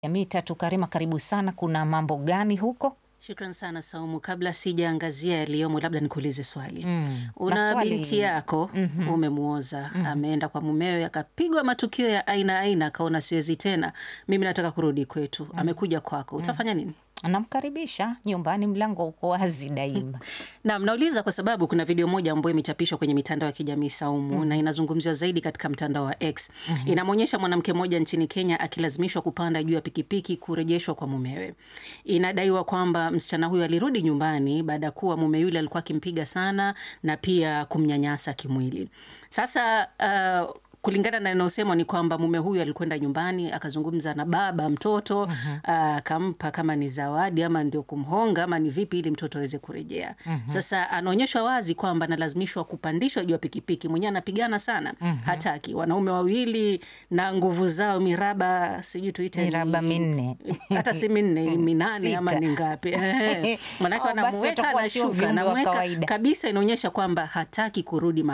Mita Tukarima, karibu sana. Kuna mambo gani huko? Shukran sana Saumu. Kabla sijaangazia yaliyomo, labda nikuulize swali. Mm, Una maswali- binti yako umemuoza, ameenda kwa mumewe, akapigwa matukio ya aina aina, akaona siwezi tena, mimi nataka kurudi kwetu. Amekuja kwako, utafanya nini? Namkaribisha nyumbani, mlango uko wazi daima. Naam, nauliza kwa sababu kuna video moja ambayo imechapishwa kwenye mitandao ya kijamii Saumu, na inazungumziwa zaidi katika mtandao wa X. Inamwonyesha mwanamke mmoja nchini Kenya akilazimishwa kupanda juu ya pikipiki kurejeshwa kwa mumewe. Inadaiwa kwamba msichana huyo alirudi nyumbani baada ya kuwa mume yule alikuwa akimpiga sana na pia kumnyanyasa kimwili. Sasa uh, kulingana na inayosemwa ni kwamba mume huyu alikwenda nyumbani akazungumza na baba mtoto akampa kama ni zawadi ama ndio kumhonga ama ni vipi, ili mtoto aweze kurejea. Sasa anaonyeshwa wazi kwamba analazimishwa kupandishwa juu ya pikipiki, mwenyewe anapigana sana, hataki. Wanaume wawili na nguvu zao miraba, sijui tuite ni- Miraba minne. hata si minne, minane ama Sita. ni ngapi? Ehe. Manake Oh, basi wanamuweka watakuwa sio anashuka, viumbe wa anamweka kawaida. kabisa, inaonyesha kwamba hataki kurudi